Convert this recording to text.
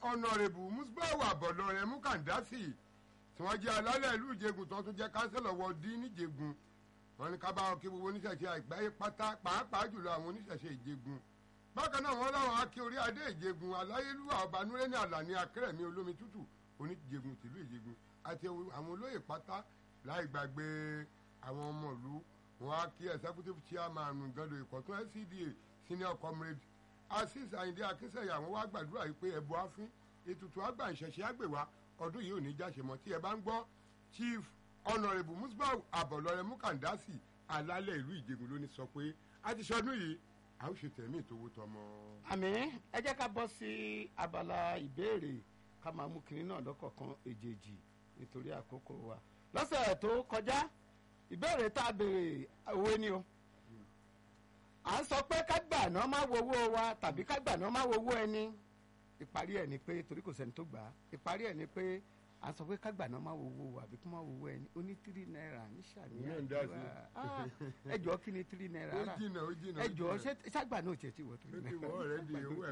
ọ̀nàrẹ́bù musbawa àbọ̀lọ́rẹ́ mukandasi tí wọ́n jẹ́ alálẹ̀ ìlú ìjẹ̀gùn tó tún jẹ́ kánsẹ́lọ̀ wọ dín níjẹ̀gùn wọn ní ká bá wọn kí gbogbo oníṣẹ̀ṣe àgbáyé pátá pàápàá jùlọ àwọn oníṣẹ̀ṣe ìjẹ̀gùn bákan náà wọn láwọn akí orí adé ìjẹ̀gùn aláyélúwà ọbanúrẹ́ ní àlàní akérèmí olómi tútù oníjẹ̀gùn tìlú ìjẹ̀gùn àti àwọn olóyè pátá láì gbàgbé àwọn ọmọ ìlú wọn á kí executive chairman gando ìkọ̀tún LCDA senior comrade asis ayinde akínsẹ̀yà àwọn wá gbàdúrà yìí pé ẹ̀bùn àfin ètùtù àgbà ìṣẹ̀ṣẹ̀ àgbèwà ọdún yìí ò ní jáṣe mọ́ tí ẹ bá ń gbọ́ chief honourable musbau abọ̀lọ́rẹ́ mukandasi alálẹ̀ ìlú ìjẹ̀gùn ló ní sọ pé a ti ṣọdún yìí a ó ṣe tẹ̀mí ìtòwó tọmọ. àmì ẹ jẹ́ ká bọ́ sí abala ìbéèrè ká máa mú kinní náà lọ́kọ̀ọ̀kan èjèèjì nítorí àkókò wa lọ́sẹ̀ tó kọjá ìbéèrè tá a béèrè òwe ni o à ń sọ pé ká gbà náà má wo owó wa tàbí ká gbà náà má wo owó ẹni ìparí ẹ̀ ni pé torí kò sẹ́ni tó gbà á ìparí ẹ̀ ni pé à ń sọ pé ká gbà náà má wo owó wa àbí kó má wo owó ẹni ó ní tírí náírà ní Ìyẹn ń dá sí. ṣàníyàn ẹ jọ kí ni tírí náírà ó rà jìnnà ó jìnnà ẹ ó jọ jìnnà. ṣé ṣàgbà náà ò tiẹ̀ ti wọ̀ tírí ó ti náírà wọ́ ọ̀rẹ́ di owó